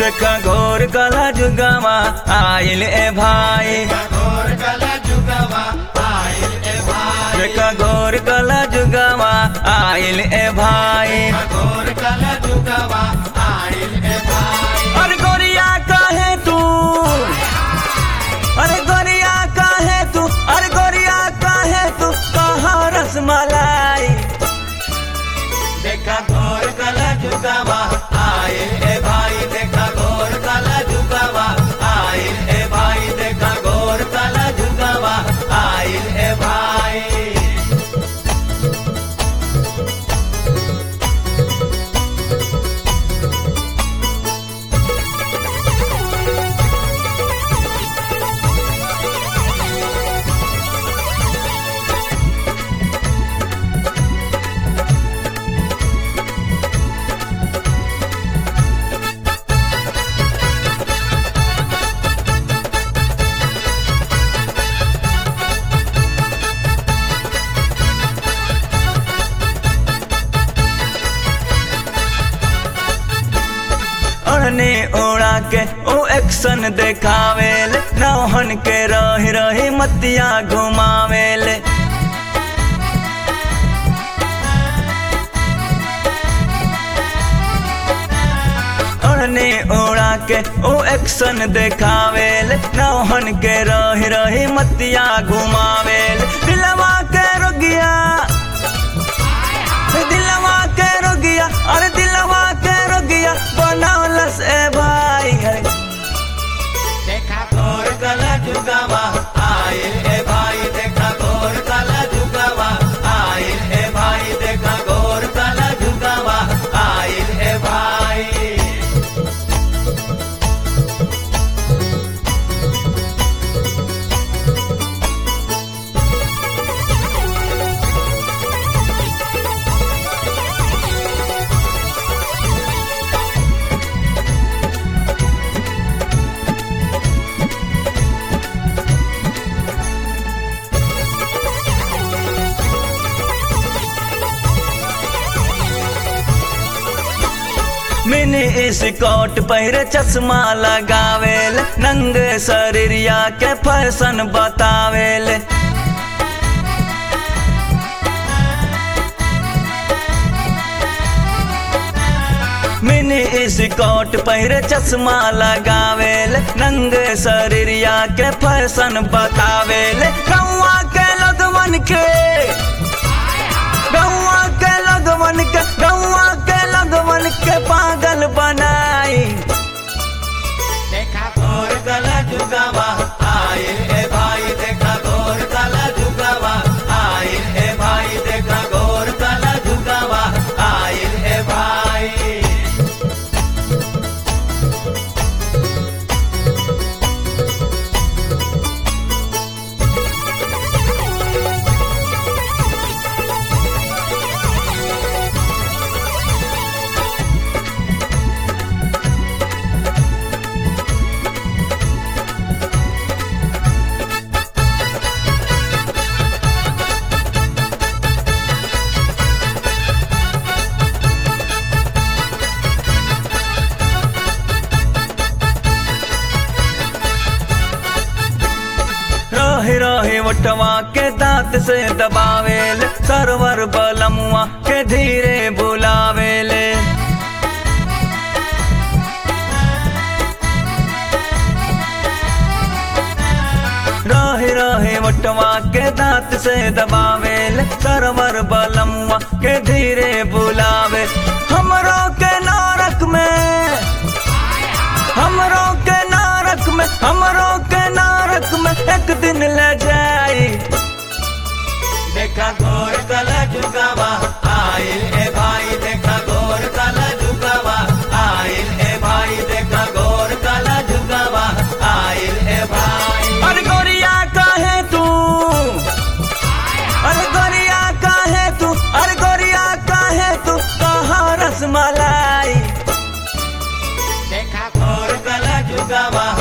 देखा घोर कला जुगावा आइल ए भाई घोर कला जुगवा आइल ए भाई देखा घोर कला जुगावा आइल ए भाई घोर कला जुगवा आइल ए भाई अरे गोरिया काहे तू अरे गोरिया काहे तू अरे गोरिया काहे तू कहा रसमलाई देखा घोर कला जुगवा आइल ए भाई देखा घोर कला जुगवा आइल ए भाई देखा घोर कला जुगवा आइल ए भाई ओढ़ने ओढ़ा के ओ एक्शन देखावेल नौहन के रही रही मतिया घुमावेल ओढ़ने ओढ़ा के ओ एक्शन देखावेल नौहन के रही रही मतिया घुमावेल दिलवा के रोगिया दिलवा के रोगिया अरे दिलवा के रोगिया बनौलस ए भाई है देखा घोर कला जुगवा आइल ए भाई देखा घोर कला जुगवा आइल ए भाई देखा घोर कला जुगवा आइल ए भाई मिनी स्कॉट पहिरे चश्मा लगावेल नंगे शरीरिया के फैशन बतावेल मिनी स्कॉट पहिरे चश्मा लगावेल नंगे शरीरिया के फैशन बतावेल कौआ के लगवन के गौआ के लगवन के गौआ के लगवन के पागल बनाई देखा घोर कला जुगवा आइल ए भाई देखा घोर कला जुगवा आइल ए भाई देखा घोर कला जुगवा आइल ए भाई रहे रहे वटवा के दांत से दबावेल सरवर बलमुआ के धीरे बुलावेले रहे रहे वटवा के दांत से दबावेल सरवर बलमुआ के धीरे बुलावे हमरो के नारक में हमरो के नारक में हमरो के नारक में एक दिन ले जाई देखा घोर कला जुगवा आइल ए भाई देखा घोर कला जुगवा आइल ए भाई देखा घोर कला जुगवा आइल ए भाई अरे गोरिया काहे तू अरे गोरिया काहे तू अरे गोरिया काहे तू कहा रसमलाई देखा घोर कला जुगवा